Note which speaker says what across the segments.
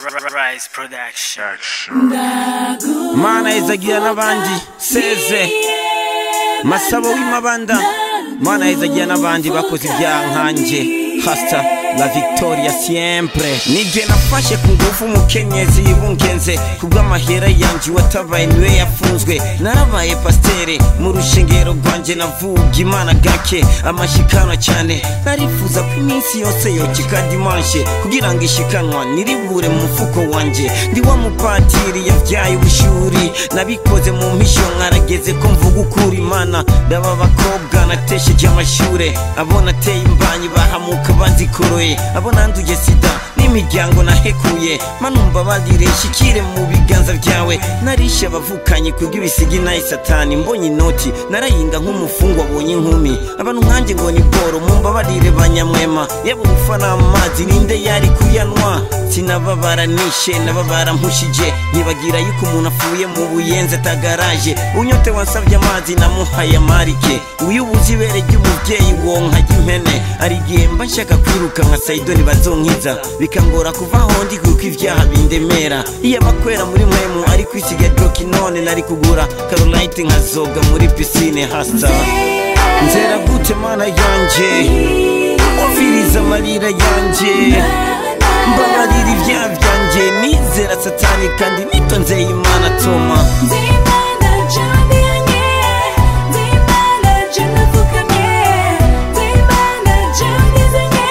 Speaker 1: Rise Production.
Speaker 2: mana yezagira n'abandi seze masabo w'imabanda mana yezagira n'abandi bakoze ibyaha nkanjye hasta la victoria siempre nijye nafashe ku ngufu umukenyezi yibungenze kubw'amahera yanjye watabaye niwe yafunzwe narabaye pasiteri mu rushengero rwanjye navuga imana gake amashikanwa cyane narifuza ko iminsi yose yokika dimanshe kugira ngo ishikanwa niribure mu mufuko wanjye ndi wa mupatiri yabyaye ubushuri nabikoze mu mpisho nkarageze ko mvuga ukuri imana ndaba abakobwa natesheje amashure abo nateye imbanyi bahamuka banzikoroye abo nanduye sida n'imiryango nahekuye manumva barire shikire mu biganza byawe narishe abavukanye kubw'ibisigi naye satani mbonye inoti narayinga nk'umufungwa abonye inkumi abantu nkanjye ngo ni boro mumbabarire banyamwema yaba ubufa n'amazi ninde yari kuyanwa sinababara nishe nababara mpushije nkibagira yuko umuntu apfuye mu buyenzi atagaraje unyote wansabye amazi namuhaye amarike uyu ubuze ibere ry'umubyeyi wonka ry'impene hari igihe mba nshaka kwiruka nka sayidoni bazonkiza bikangora kuva aho ndi kuko ibyaha bindemera iyo abakwera muri mwemu ari kwisiga droki none nari kugura karolite nkazoga muri pisine hasa nzera gute mana yanje umviriza amarira yanje mbabarira ibyaha byanjye nizera satani kandi nitonzeye imana toma
Speaker 3: Ndimana jambiyanye, ndimana janafukamye, ndimana jambizanye,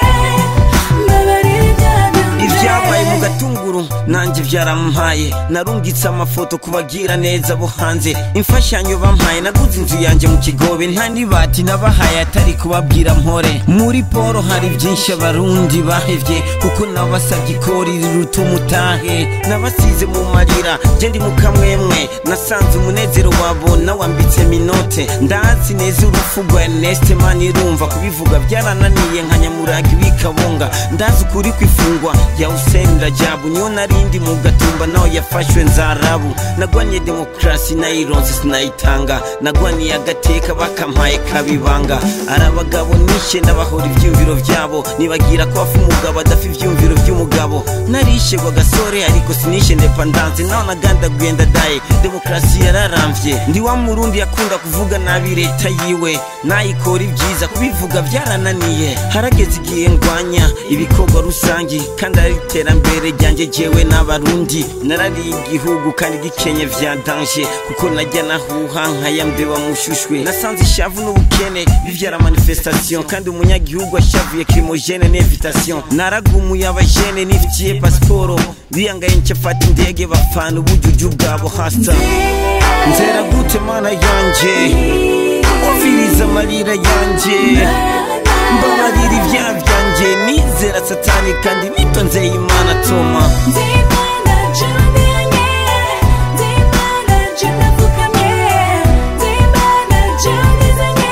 Speaker 3: mbabarira ibyaha byanjye.
Speaker 2: ibyabaye mu gatunguru nanjye byarampaye narungitse amafoto kubagira neza bo hanze imfashanyo bampaye naguze inzu yanjye mu kigobe nta nibati nabahaye atari kubabwira mpore muri poro hari byinshi abarundi bahevye kuko nabasabye ikori riruta umutahe nabasize mu marira je ndi mu kamwemwe nasanze umunezero wabo nawambitse minote ndazi neza urupfu rwa Ernest Manirumva kubivuga byarananiye nka nyamuragi w'ikabonga ndazi ukuri kwifungwa ya Hussein Rajabu niyo narindi mu gatumba naho yafashwe nzarabu nagwanye demokrasi nayironse sinayitanga nagwaniye agateka bakampaye kabibanga ari abagabo nishe n'abahora ivyumviro vyabo nibagira ko afa umugabo adafa ivyumviro vy'umugabo narishe gwa gasore ariko sinishe independance naho nagandaguye ndadaye demokrasi yararamvye ndi wa murundi yakunda kuvuga nabi leta yiwe nayikora ibyiza kubivuga byarananiye harageze igihe ndwanya ibikorwa rusangi kandi ari iterambere ryanjye jewe n'abarundi narariye igihugu kandi gikenye vya danje kuko najya nahuha nkayambewa mushushwe nasanze ishavu n'ubukene bivyara manifestation kandi umunyagihugu ashavuye crimogene n'invitation naragumuye abajene nifitiye pasiporo biyangaye ncafata indege bapfana ubujuju bwabo hasa nzera gute mana yanje umviriza amarira yanje mbabarira ibyaha byanjye nizera satani kandi nitonzeye imana toma
Speaker 3: Ndimana jambiyanye, ndimana janafukamye, ndimana jambizanye,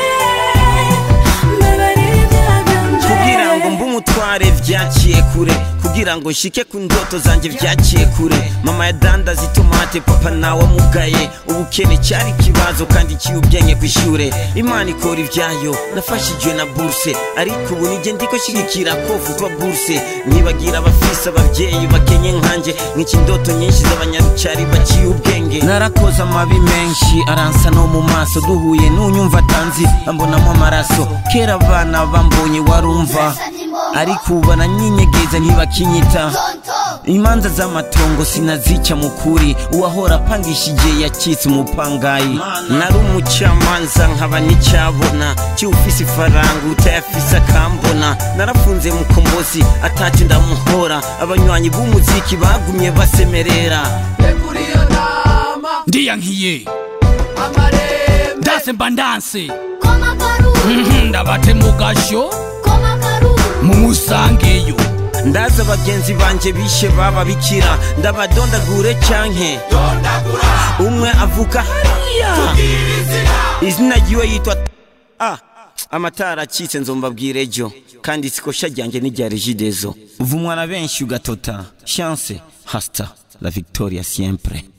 Speaker 3: mbabarira ibyaha byanjye.
Speaker 2: kugira ngo mbe umutware vyaciye kure kugira ngo nshike ku ndoto zanjye vyaciye kure mama yadandaza itomate papa nawe amugaye ubukene cyari ikibazo kandi kiyubyenye ku ishure imana ikora ibyayo nafashijwe na burse ariko ubu nijye ndiko shigikira ko futwa burse nkibagira abafise abavyeyi bakenye nkanje nk'iki indoto nyinshi z'abanyarucari baciye ubwenge narakoze amabi menshi aransa no mu maso duhuye n'unyumva atanzi ambonamo amaraso kera abana bambonye warumva ariko ubu baranyinyegeza ntibakinyita imanza z'amatongo sinazica mu kuri uwahora apangishije yacitse umupangayi nari umucamanza nkaba n'icyabona cy'ufise ifaranga utayafise akambona narafunze mu kombozi atacu ndamuhora abanywanyi b'umuziki bagumye basemerera
Speaker 4: ndiyankiye ndanse mba ndanse
Speaker 3: Koma karu,
Speaker 4: Mhm, ndabate mu gasho
Speaker 3: koma karu.
Speaker 4: mumusangeyo
Speaker 2: ndaza bagenzi banje bishe baba bikira ndabadondagure canke umwe avuka hariya izina ryiwe yitwa ah amatara acitse nzombabwira ejo kandi sikosha ryanjye n'irya regidezo uvumwa na benshi ugatota chance hasta la victoria siempre